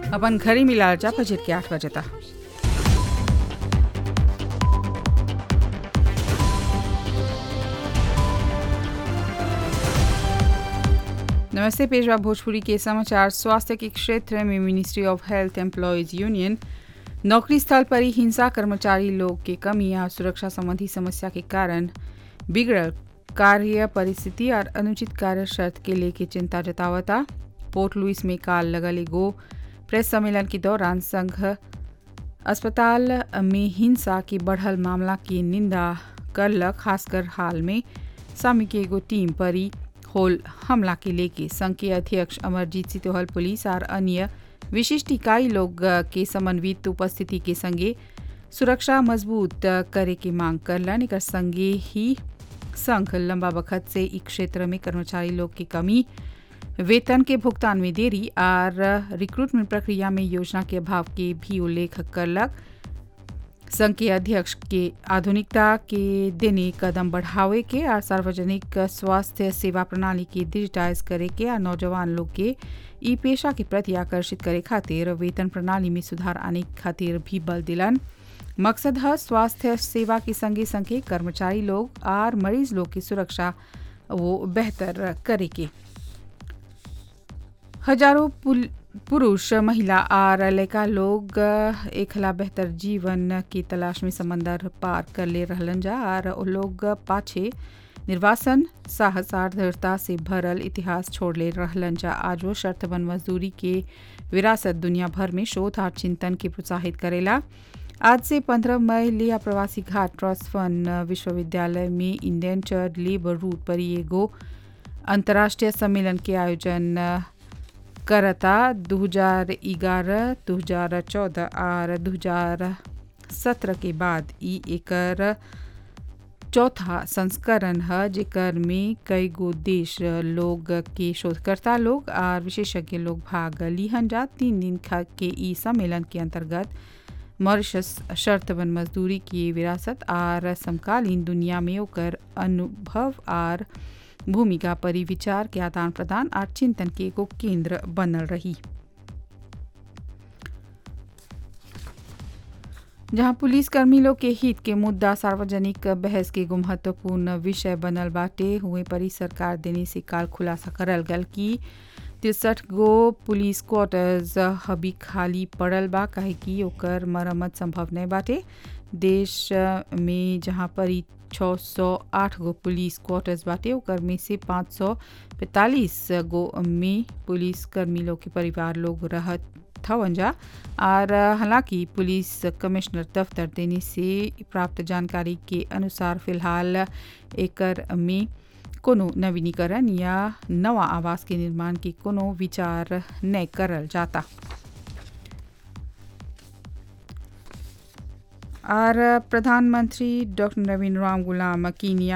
अपन घरी मिलाल जा बजट के आठ बजे तक नमस्ते पेशवा भोजपुरी के समाचार स्वास्थ्य के क्षेत्र में ministry of health employees union नौकरी स्थल पर ही हिंसा कर्मचारी लोग के कमी या सुरक्षा संबंधी समस्या के कारण बिगड़ल कार्य परिस्थिति और अनुचित कार्य शर्त के लेके चिंता जतावता पोर्ट लुइस में काल लगल एगो प्रेस सम्मेलन के दौरान संघ अस्पताल में हिंसा के बढ़ल मामला की निंदा करलक खासकर हाल में स्वामी के एगो टीम पर ही होल हमला के लेके संघ के अध्यक्ष अमरजीत सितोहल पुलिस और अन्य विशिष्ट इकाई लोग के समन्वित उपस्थिति के संगे सुरक्षा मजबूत करे के मांग करलन एक संगे ही संघ लंबा वक्त से इस क्षेत्र में कर्मचारी लोग की कमी वेतन के भुगतान में देरी और रिक्रूटमेंट प्रक्रिया में योजना के अभाव के भी उल्लेख करलक संघ के अध्यक्ष के आधुनिकता के देने कदम बढ़ावे के और सार्वजनिक स्वास्थ्य सेवा प्रणाली के डिजिटाइज करे के और नौजवान लोग के ई पेशा के प्रति आकर्षित करे खातिर वेतन प्रणाली में सुधार आने खातिर भी बल दिलन मकसद है स्वास्थ्य सेवा के संगे संगे कर्मचारी लोग और मरीज लोग की सुरक्षा वो बेहतर करे के हजारों पुरुष महिला और लड़का लोग एकला बेहतर जीवन की तलाश में समंदर पार कर ले रहलन जा और वो लोग पाछे निर्वासन साहस और दृढ़ता से भरल इतिहास छोड़ ले रहलन जा आज वो शर्तबंद मजदूरी के विरासत दुनिया भर में शोध और चिंतन के प्रोत्साहित करेला आज से 15 मई लिया प्रवासी घाट ट्रस्ट फंड विश्वविद्यालय में इंडियन चर्च लेबर रूट पर एगो अंतर्राष्ट्रीय सम्मेलन के आयोजन करता 2011, 2014 और 2017 के बाद ई एकर चौथा संस्करण है जेकर में कई गो देश लोग के शोधकर्ता लोग और विशेषज्ञ लोग भाग लिहन जा तीन दिन के ई सम्मेलन के अंतर्गत मॉरिशस शर्तबंद मजदूरी की विरासत और समकालीन दुनिया में ओकर अनुभव और भूमिका पर विचार के आदान प्रदान और चिंतन के एगो केंद्र बनल रही जहां पुलिस कर्मी लोग के हित के मुद्दा सार्वजनिक बहस के एगो महत्वपूर्ण विषय बनल बाटे हुए परी सरकार देने से काल खुलासा करल गल कि तिरसठ गो पुलिस क्वार्टर्स हबी खाली पड़ल बा काहे कि ओकर मरम्मत संभव नहीं बाटे देश में जहाँ पर 608 गो पुलिस क्वार्टर्स बाटे ओकर में से 545 गो में पुलिस कर्मी लोग के परिवार लोग रहत हवन जा और हालांकि पुलिस कमिश्नर दफ्तर देने से प्राप्त जानकारी के अनुसार फिलहाल एकर में कोनो नवीनीकरण या नवा आवास के निर्माण की कोनो विचार न करल जाता और प्रधानमंत्री डॉक्टर नवीन राम गुलाम कीनिया